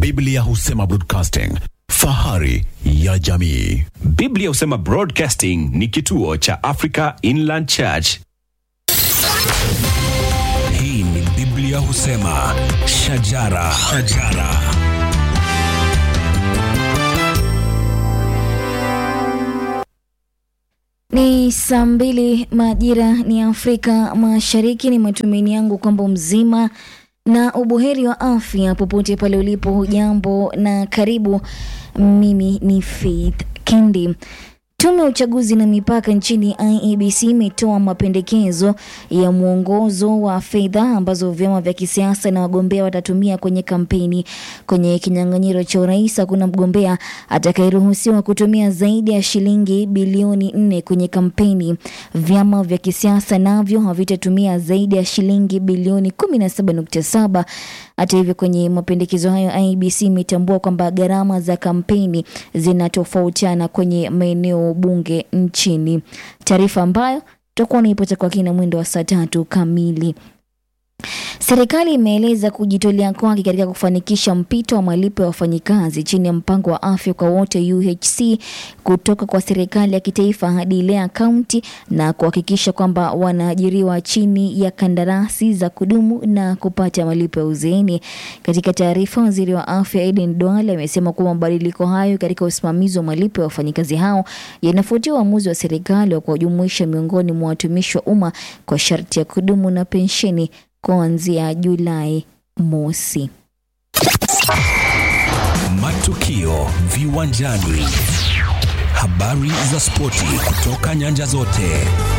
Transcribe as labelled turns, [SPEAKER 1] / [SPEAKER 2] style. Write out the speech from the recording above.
[SPEAKER 1] Biblia husema broadcasting, fahari ya jamii.
[SPEAKER 2] Biblia husema Broadcasting ni kituo cha Africa Inland Church.
[SPEAKER 3] Hii ni Biblia husema shajara, shajara.
[SPEAKER 4] Ni saa mbili majira ni Afrika Mashariki. Ni matumaini yangu kwamba mzima na ubuheri wa afya popote pale ulipo. Hujambo na karibu. Mimi ni Faith Kendi. Tume ya uchaguzi na mipaka nchini IEBC imetoa mapendekezo ya mwongozo wa fedha ambazo vyama vya kisiasa na wagombea watatumia kwenye kampeni. Kwenye kinyang'anyiro cha urais, hakuna mgombea atakayeruhusiwa kutumia zaidi ya shilingi bilioni nne kwenye kampeni. Vyama vya kisiasa navyo havitatumia zaidi ya shilingi bilioni 17.7. Hata hivyo, kwenye mapendekezo hayo IEBC imetambua kwamba gharama za kampeni zinatofautiana kwenye maeneo bunge nchini, taarifa ambayo tutakuwa naipata kwa kina mwendo wa saa tatu kamili. Serikali imeeleza kujitolea kwake katika kufanikisha mpito wa malipo ya wafanyikazi chini ya mpango wa afya kwa wote UHC kutoka kwa serikali ya kitaifa hadi ile ya kaunti na kuhakikisha kwamba wanaajiriwa chini ya kandarasi za kudumu na kupata malipo ya uzeeni. Katika taarifa, waziri wa afya Aden Duale amesema kuwa mabadiliko hayo katika usimamizi wa malipo ya wafanyikazi hao yanafuatia uamuzi wa serikali wa kuwajumuisha miongoni mwa watumishi wa umma kwa sharti ya kudumu na pensheni kuanzia Julai mosi.
[SPEAKER 3] Matukio viwanjani, habari za spoti kutoka nyanja zote.